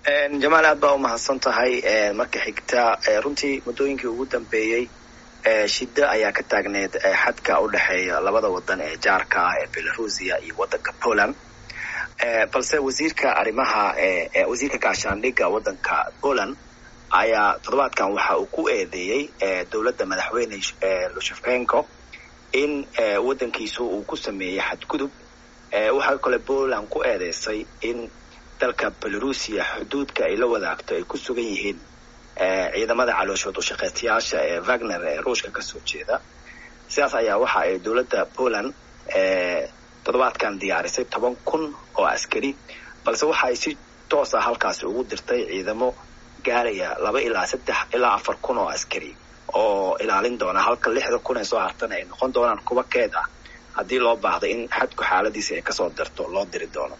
jamaal aad baa umahadsan tahay marka xigta runtii muddooyinkii ugu dambeeyey shida ayaa ka taagneed xadka u dhexeeya labada wadan ee jaarka ah ee belarusia iyo wadanka poland balse wasiirka arrimaha wasiirka gaashaandhigga wadanka poland ayaa toddobaadkan waxa uu ku eedeeyey dowladda madaxweyne lushafenko in wadankiisu uu ku sameeyey xadgudub waxaa kale poland ku eedeysay in dalka belarusia xuduudka ay la wadaagto ay ku sugan yihiin ciidamada calooshood ushaqeystayaasha ee wagner ee ruushka kasoo jeeda sidaas ayaa waxa ay dowladda poland toddobaadkan diyaarisay toban kun oo askari balse waxa ay si toos ah halkaasi ugu dirtay ciidamo gaaraya laba ilaa saddex ilaa afar kun oo askari oo ilaalin doona halka lixda kun ee soo hartana ay noqon doonaan kuwa keed ah haddii loo baahdo in xadku xaaladiisa ay kasoo darto loo diri doono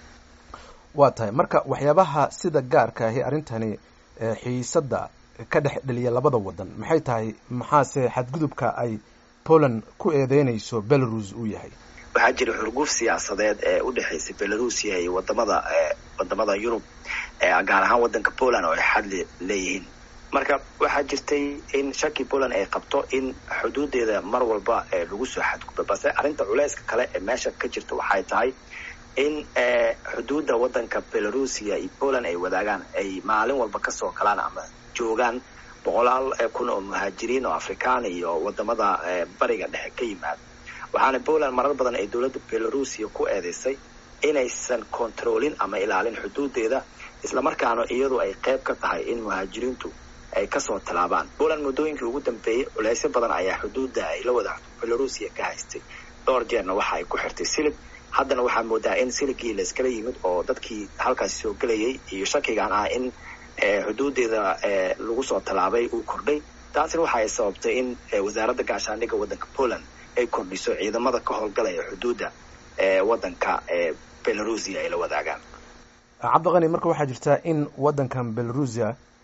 waa tahay marka waxyaabaha sida gaarka ahi arrintani xiisadda ka dhex dheliya labada wadan maxay tahay maxaase xadgudubka ay poland ku eedeynayso belarus uu yahay waxaa jira xurguf siyaasadeed ee u dhexaysay belarusia iyo wadamada wadamada yurub gaar ahaan wadanka poland oo ay xadli leeyihiin marka waxaa jirtay in shaki poland ay qabto in xuduudeeda mar walba lagu soo xadgudbo balse arrinta culeyska kale ee meesha ka jirta waxay tahay in xuduudda wadanka belarusia iyo poland ay wadaagaan ay maalin walba kasoo galaan ama joogaan boqolaal kun oo muhaajiriin oo afrikaan iyo wadamada bariga dhexe ka yimaada waxaana poland marar badan ay dowladda belarusia ku eedeysay inaysan controlin ama ilaalin xuduudeeda islamarkaana iyadu ay qayb ka tahay in muhaajiriintu ay kasoo tallaabaan poland muddooyinkii ugu dambeeyey culeysyo badan ayaa xuduudda ay la wadaagto belarusia ka haystay dhowr jeerna waxa ay ku xirtay silib haddana waxaa moodaa in siligii la iskala yimid oo dadkii halkaasi soo gelayay iyo shakigan ah in xuduudeeda lagu soo tallaabay uu kordhay taasina waxa ay sababtay in wasaaradda gaashaandhigga waddanka poland ay kordhiso ciidamada ka howlgalaya xuduudda wadanka belarusia ay la wadaagaan cabdiqani marka waxaa jirta in wadankan belarusia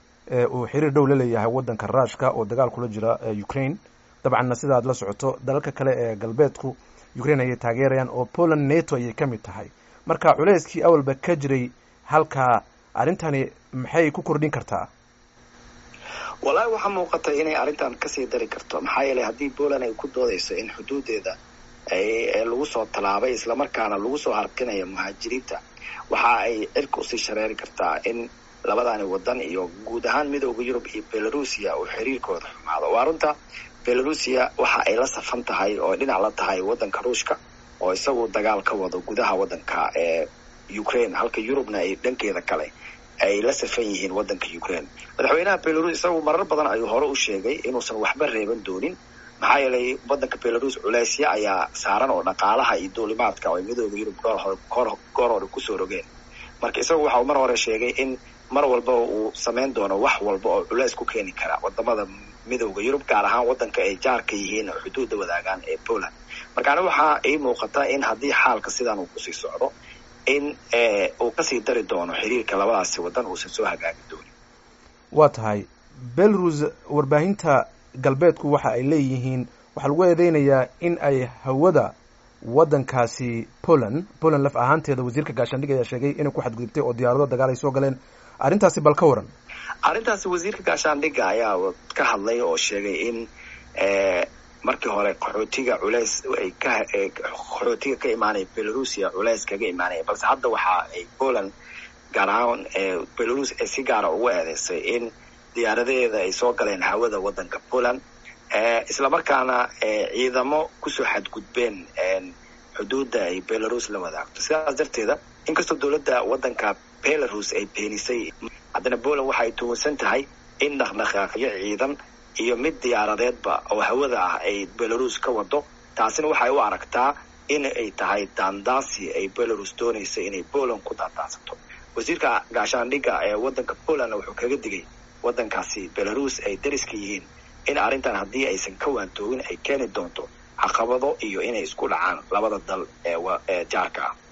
uu xiriir dhow la leeyahay wadanka ruushka oo dagaal kula jira ukraine dabcanna sida aad la socoto dalalka kale ee galbeedku ukraine ayay taageerayaan oo poland nato ayay ka mid tahay marka culeyskii awalba ka jiray halkaa arrintani maxay ku kordhin kartaa wallaahi waxaa muuqata inay arrintan kasii dari karto maxaa yeelay haddii poland ay ku doodayso in xuduudeeda lagu soo tallaabay islamarkaana lagu soo harkinayo muhaajiriinta waxa ay cirka usii shareeri kartaa in labadani wadan iyo guud ahaan midooda yurub iyo belarusia uu xiriirkooda xumaado waa runta belarusia waxa ay la safan tahay oo dhinac la tahay wadanka ruushka oo isagu dagaal ka wado gudaha wadanka ee ukraine halka yurubna ay dhankeeda kale ay la safan yihiin wadanka ukraine madaxweynaha belarus isagu marar badan ayuu hore u sheegay inuusan waxba reeban doonin maxaa yeelay wadanka belarus culeysya ayaa saaran oo dhaqaalaha iyo duulimaadka oo ay midooda yurub goor hore kusoo rogeen marka isagu waxa uu mar hore sheegay in mar walba uu samayn doono wax walba oo culeys ku keeni kara wadamada midooda yurub gaar ahaan wadanka ay jaarka yihiin oo xuduudda wadaagaan ee poland markaana waxaa ii muuqata in haddii xaalka sidan uu kusii socdo in uu kasii dari doono xiriirka labadaasi wadan uusan soo hagaagi doonin waa tahay belarus warbaahinta galbeedku waxa ay leeyihiin waxaa lagu eedeynayaa in ay hawada wadankaasi poland poland laf ahaanteeda wasiirka gaashaandhig ayaa sheegay inay ku xadgudubtay oo diyaarado dagaal ay soo galeen arrintaasi bal ka waran arrintaasi wasiirka gaashaandhigga ayaa ka hadlay oo sheegay in markii hore qaxootiga culeys ay ka qaxootiga ka imaanaya belarusia culeys kaga imaanaya balse hadda waxa ay poland gaar ahaan belarus ay si gaara ugu eedeysay in diyaaradaheeda ay soo galeen hawada wadanka poland islamarkaana ciidamo kusoo xadgudbeen xuduudda ay belarus la wadaagto sidaas darteeda inkastoo dowladda wadanka belarus ay beenisay haddana poland waxa ay tuwansan tahay in dhaqdhaqaaqyo ciidan iyo mid diyaaradeedba oo hawada ah ay belarus ka wado taasina waxay u aragtaa in ay tahay daandaasi ay belarus doonaysa inay poland ku daandaansato wasiirka gaashaandhigga ee wadanka polandna wuxuu kaga digay wadankaasi belarus ay dariska yihiin in arrintan haddii aysan ka waantoogin ay keeni doonto caqabado iyo inay isku dhacaan labada dal ee jaarka ah